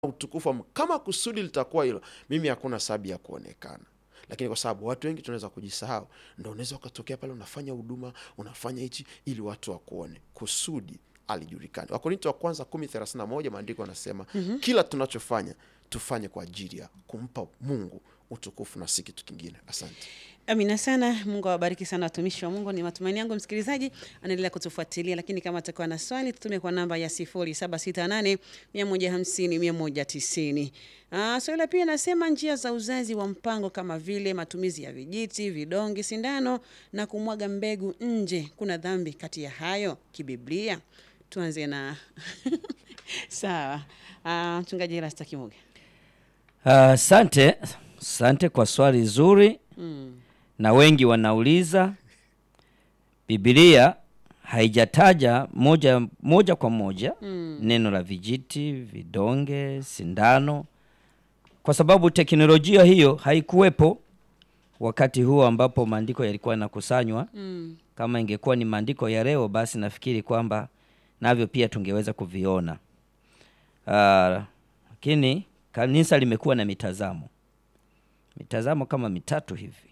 utukufu wa Mungu. Kama kusudi litakuwa hilo, mimi hakuna sababu ya kuonekana lakini kwa sababu watu wengi tunaweza kujisahau, ndo unaweza ukatokea pale unafanya huduma unafanya hichi ili watu wakuone, kusudi alijulikani. Wakorinto wa kwanza kumi thelathini na moja maandiko anasema kila tunachofanya tufanye kwa ajili ya kumpa Mungu utukufu na si kitu kingine. Asante. Amina sana. Mungu awabariki sana watumishi wa Mungu. Ni matumaini yangu msikilizaji anaendelea kutufuatilia, lakini kama atakuwa na swali tutume kwa namba ya 0768 150 190. Ah, swali la pili nasema njia za uzazi wa mpango kama vile matumizi ya vijiti, vidonge, sindano na kumwaga mbegu nje, kuna dhambi kati ya hayo kibiblia? Tuanze na sawa. Ah, mchungaji Erasta Kimuga. Asante, asante kwa swali zuri na wengi wanauliza. Biblia haijataja moja, moja kwa moja neno la vijiti, vidonge, sindano, kwa sababu teknolojia hiyo haikuwepo wakati huo ambapo maandiko yalikuwa yanakusanywa. Kama ingekuwa ni maandiko ya leo, basi nafikiri kwamba navyo pia tungeweza kuviona. Ah, lakini kanisa limekuwa na mitazamo mitazamo kama mitatu hivi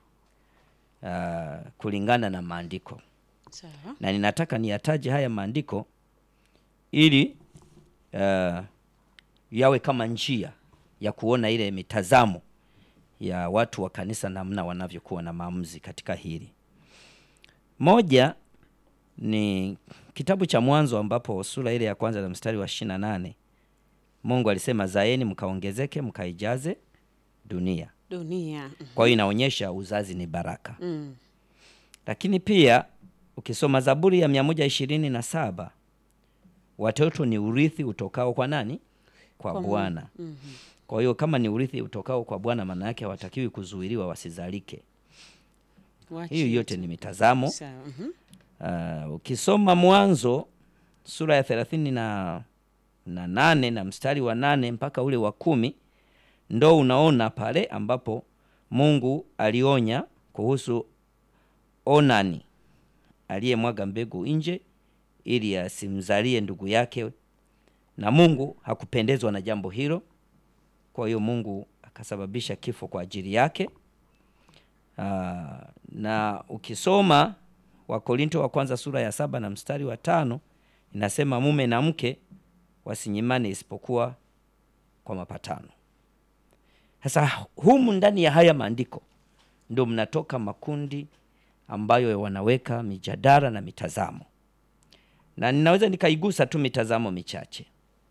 ah, kulingana na maandiko, Sawa. na ninataka niyataje haya maandiko ili ah, yawe kama njia ya kuona ile mitazamo ya watu wa kanisa namna wanavyokuwa na maamuzi katika hili. Moja ni kitabu cha Mwanzo ambapo sura ile ya kwanza na mstari wa ishirini na nane Mungu alisema zaeni mkaongezeke mkaijaze dunia. Dunia. Kwa hiyo inaonyesha uzazi ni baraka. Mm. Lakini pia ukisoma Zaburi ya mia moja ishirini na saba watoto ni urithi utokao kwa nani? Kwa Kwa Mungu. Bwana. Kwa hiyo kama ni urithi utokao kwa Bwana, maana yake hawatakiwi kuzuiliwa wasizalike. Wachi Hiyo yote ni mitazamo. Sawa. mhm. Uh, ukisoma Mwanzo sura ya thelathini na, na nane na mstari wa nane mpaka ule wa kumi ndo unaona pale ambapo Mungu alionya kuhusu Onani aliyemwaga mbegu nje ili asimzalie ndugu yake, na Mungu hakupendezwa na jambo hilo. Kwa hiyo Mungu akasababisha kifo kwa ajili yake. Aa, na ukisoma Wakorinto wa kwanza sura ya saba na mstari wa tano inasema mume na mke wasinyimane isipokuwa kwa mapatano. Sasa humu ndani ya haya maandiko ndio mnatoka makundi ambayo wanaweka mijadala na mitazamo, na ninaweza nikaigusa tu mitazamo michache.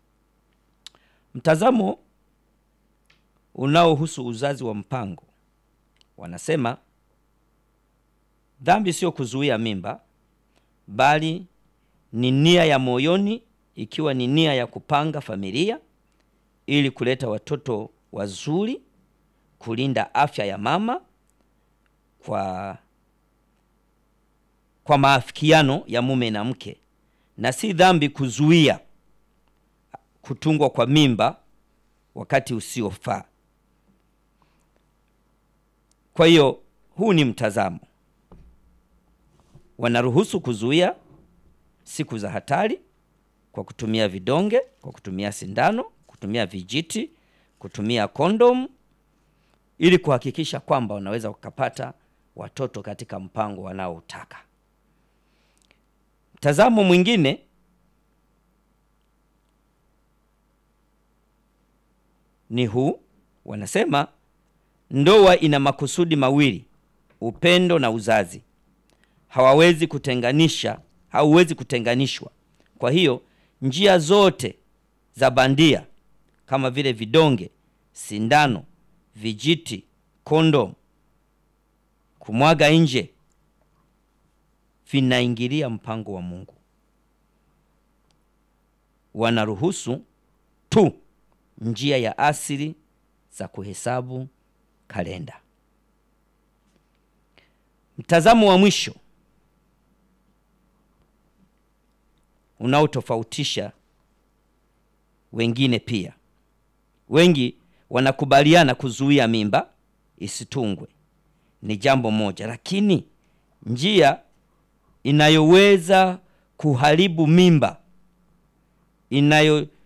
Mtazamo unaohusu uzazi wa mpango wanasema dhambi sio kuzuia mimba, bali ni nia ya moyoni, ikiwa ni nia ya kupanga familia ili kuleta watoto wazuri, kulinda afya ya mama kwa kwa maafikiano ya mume na mke, na si dhambi kuzuia kutungwa kwa mimba wakati usiofaa. Kwa hiyo huu ni mtazamo wanaruhusu kuzuia siku za hatari kwa kutumia vidonge, kwa kutumia sindano, kutumia vijiti, kutumia kondomu ili kuhakikisha kwamba wanaweza wakapata watoto katika mpango wanaoutaka. Mtazamo mwingine ni huu, wanasema ndoa ina makusudi mawili, upendo na uzazi hawawezi kutenganisha, hauwezi kutenganishwa. Kwa hiyo njia zote za bandia kama vile vidonge, sindano, vijiti, kondom, kumwaga nje vinaingilia mpango wa Mungu. Wanaruhusu tu njia ya asili za kuhesabu kalenda. Mtazamo wa mwisho unaotofautisha wengine pia. Wengi wanakubaliana kuzuia mimba isitungwe ni jambo moja, lakini njia inayoweza kuharibu mimba inayo